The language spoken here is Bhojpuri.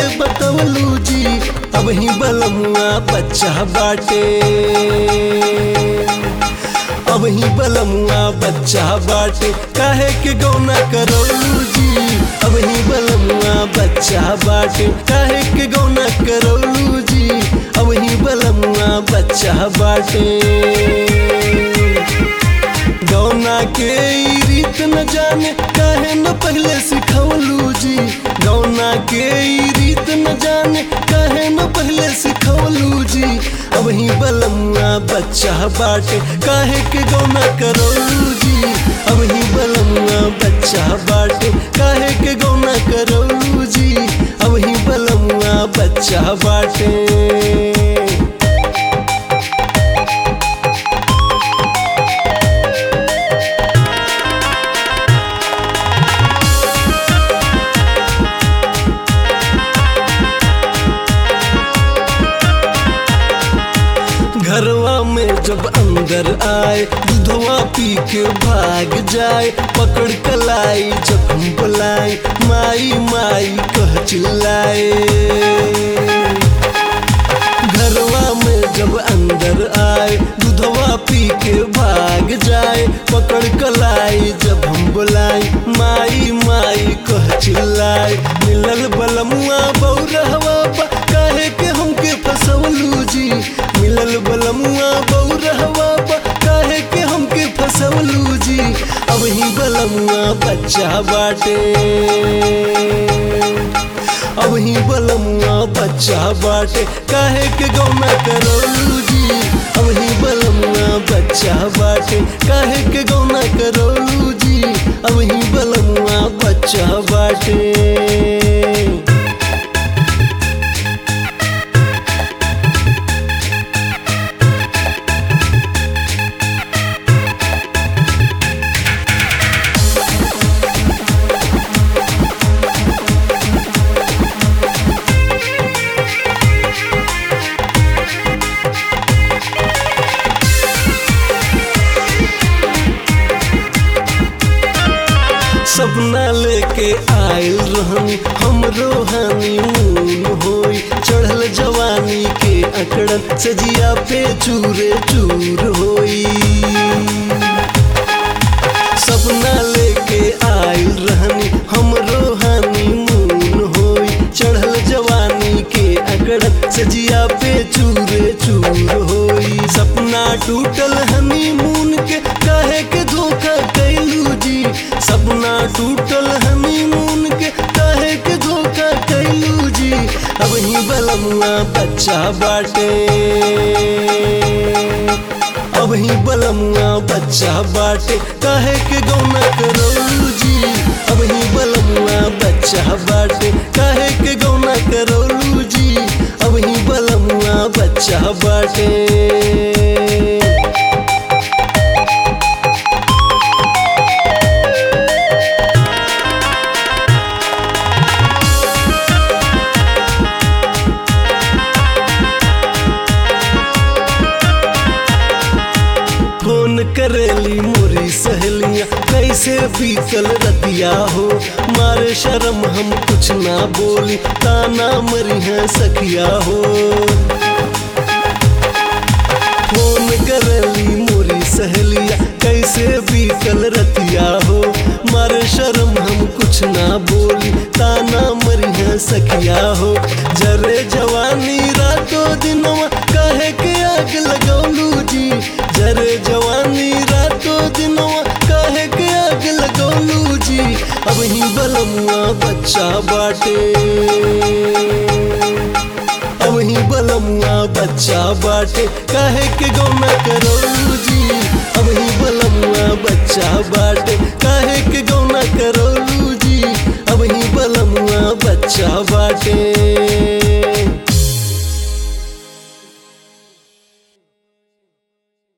बतवलू जी अब ही बलमुआ बच्चा बाटे अब ही बलमुआ बच्चा बाटे काहे के गौना करौलू जी अब ही बलमुआ बच्चा बाटे काहे के गौना करौलू जी अब ही बलमुआ बच्चा बाटे गौना के ई रीत न जाने काहे न पहले सिखवलू जी गौना के ई रीत न जाने काहे न पहले सिखवलू जी अब ही बलमुआ बच्चा बाटे काहे के गौना करौलू जी अब ही बलमुआ बच्चा बाटे काहे के गौना करौलू जी अब ही बलमुआ बच्चा बाटे घरवा में जब अंदर आए दूधवा पी के भाग जाए पकड़ कलाई जब हम बुलाए माई माई कह चिल्लाए घरवा में जब अंदर आए दूधवा पी के भाग जाए पकड़ कलाई जब हम बुलाए माई माई कह चिल्लाए मिलल बलमुआ बौरहवा बा काहे के हमके फसवलू जी मिलल बलमुआ बौरहवा बा काहे के हमके फसवलू जी अब ही बलमुआ बच्चा बाटे अब ही बलमुआ बच्चा बाटे काहे के गौना करौलू जी अब ही बलमुआ बच्चा बाटे काहे के गौना करौलू जी अब ही बलमुआ बच्चा बाटे सपना लेके आयल रहनी हमरो हनीमून होई चढ़ल जवानी के अकड़न सजिया पे चूरे चूर होई सपना लेके आयल रहनी हमरो हनीमून होई चढ़ल जवानी के अकड़न सजिया पे चूरे चूर होई सपना टूटल हनीमून के काहे के धोखा कैलू जी सपना टूटल हनीमून के काहे के धोखा कैलू जी अब ही बलमुआ बच्चा बाटे अब ही बलमुआ बच्चा बाटे काहे के गौना करौलू जी अब ही बलमुआ बच्चा बाटे काहे के गौना करौलू जी अब ही बलमुआ बच्चा बाटे फोन करेली मोरी सहेलियां कैसे बीतल रतिया हो मारे शर्म हम कुछ ना बोली ताना मरी है सखिया हो फोन करेली मोरी सहेलिया कैसे बीतल रतिया हो मारे शर्म हम कुछ ना बोली ताना मरी है सखिया हो जरे जवानी रातों दिनवा काहे के आग लगौलू जी जरे जवानी रातों दिनवा काहे के आग लगौलू जी अब ही बलमुआ बच्चा बाटे अब ही बलमुआ बच्चा बाटे काहे के गौना करौलू जी अब ही बलमुआ बच्चा बाटे